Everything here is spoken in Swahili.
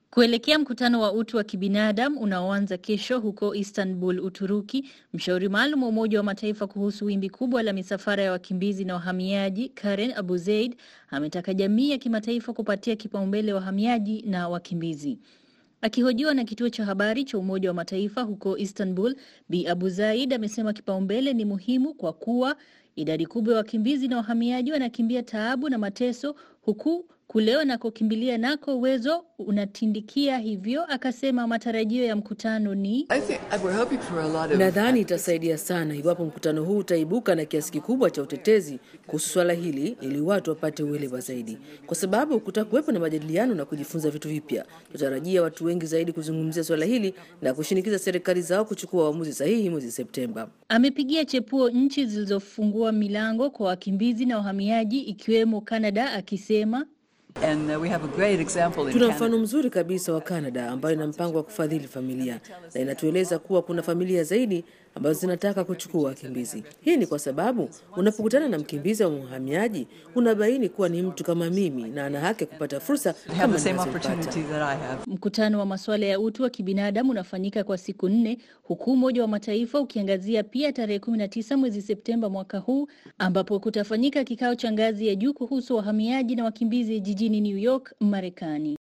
Kuelekea mkutano wa utu wa kibinadamu unaoanza kesho huko Istanbul, Uturuki, mshauri maalum wa Umoja wa Mataifa kuhusu wimbi kubwa la misafara ya wakimbizi na wahamiaji, Karen Abu Zeid, ametaka jamii ya kimataifa kupatia kipaumbele wahamiaji na wakimbizi. Akihojiwa na kituo cha habari cha Umoja wa Mataifa huko Istanbul, Bi Abu Zaid amesema kipaumbele ni muhimu kwa kuwa idadi kubwa ya wakimbizi na wahamiaji wanakimbia taabu na mateso huku kule wanakokimbilia nako uwezo unatindikia. Hivyo akasema matarajio ya mkutano ni Nadhani itasaidia sana iwapo mkutano huu utaibuka na kiasi kikubwa cha utetezi kuhusu swala hili, ili watu wapate uelewa zaidi, kwa sababu kutakuwepo na majadiliano na kujifunza vitu vipya. Tutarajia watu wengi zaidi kuzungumzia swala hili na kushinikiza serikali zao kuchukua uamuzi sahihi mwezi Septemba. Amepigia chepuo nchi zilizofungua milango kwa wakimbizi na wahamiaji ikiwemo Canada akisema And uh, we have a great example in Tuna Canada. mfano mzuri kabisa wa Kanada ambayo ina mpango wa kufadhili familia na inatueleza kuwa kuna familia zaidi ambazo zinataka kuchukua wakimbizi. Hii ni kwa sababu unapokutana na mkimbizi au mhamiaji unabaini kuwa ni mtu kama mimi na ana haki ya kupata fursa They have kama the same ninazopata. opportunity that I have. Mkutano wa masuala ya utu wa kibinadamu unafanyika kwa siku nne huku Umoja wa Mataifa ukiangazia pia tarehe 19 mwezi Septemba mwaka huu ambapo kutafanyika kikao cha ngazi ya juu kuhusu wahamiaji na wakimbizi jijini New York, Marekani.